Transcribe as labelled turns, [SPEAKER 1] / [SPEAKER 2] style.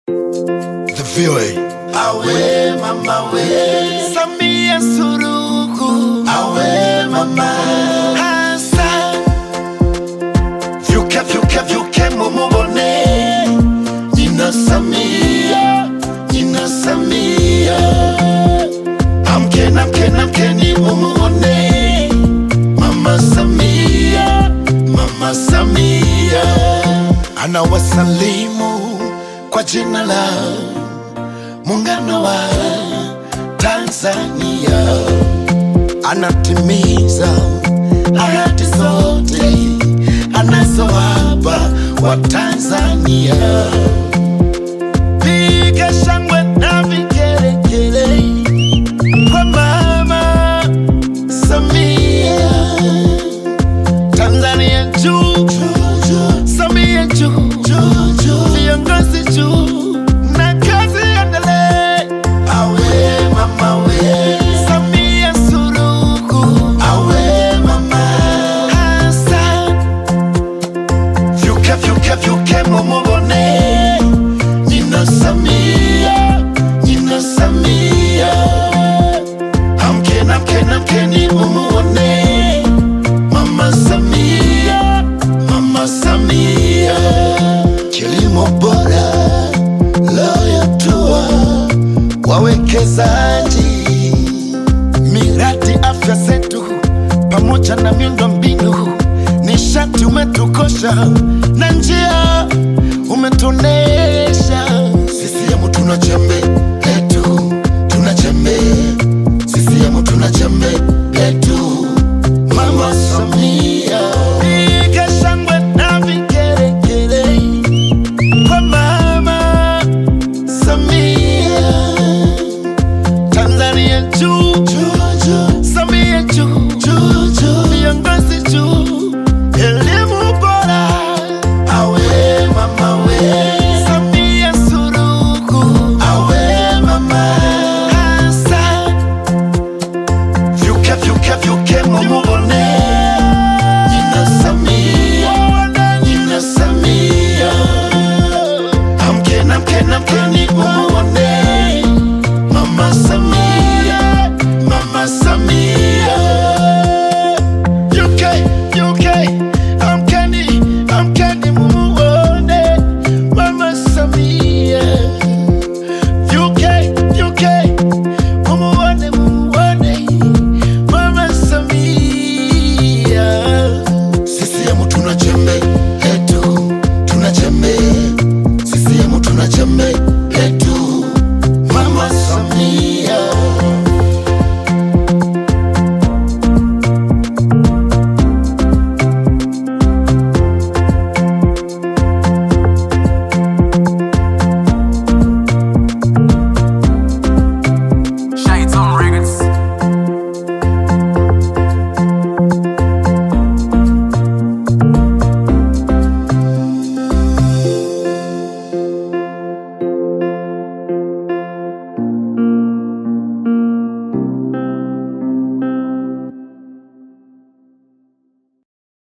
[SPEAKER 1] The VOA.
[SPEAKER 2] Awe mama we
[SPEAKER 1] Samia Suluhu
[SPEAKER 2] Awe mama
[SPEAKER 1] Hassan Vyuke vyuke vyuke mumubone
[SPEAKER 2] Nina Samia Nina Samia
[SPEAKER 1] Amkeni amkeni amkeni mumubone
[SPEAKER 2] Mama Samia Mama Samia
[SPEAKER 1] Anawasalimu kwa jina la muungano wa Tanzania, anatimiza ahadi zote anazowapa wa Tanzania. Piga shangwe na vigelegele kwa mama Samia, Tanzania juu, Samia juu, viongozi juu na kazi endelee.
[SPEAKER 2] Awe mama we
[SPEAKER 1] Samia Suluhu
[SPEAKER 2] Awe mama
[SPEAKER 1] Hassan, vyuke vyuke vyuke mumubone
[SPEAKER 2] Nina Samia Nina Samia
[SPEAKER 1] amkeni amkeni amkeni mumuone
[SPEAKER 2] Mama Samia Mama Samia
[SPEAKER 1] kilimo bora
[SPEAKER 2] Loyatua
[SPEAKER 1] wawekezaji, miradi afya zetu pamoja na miundo mbinu, nishati umetukosha na njia umetuonesha.
[SPEAKER 2] CCM tuna jembe letu Tuna jembe CCM tuna jembe letu Mama Samia
[SPEAKER 1] Piga shangwe na vigelegele kwa mama Samia, Tanzania juu,
[SPEAKER 2] Juju
[SPEAKER 1] Samia juu,
[SPEAKER 2] Juju
[SPEAKER 1] viongozi juu, elimu bora,
[SPEAKER 2] Awe mama we
[SPEAKER 1] Samia Suluhu
[SPEAKER 2] Awe mama
[SPEAKER 1] Hassan, vyuke vyuke vyuke mumubone
[SPEAKER 2] Nina Samia Nina Samia
[SPEAKER 1] amkeni amkeni amkeni mumubone
[SPEAKER 2] Mama Samia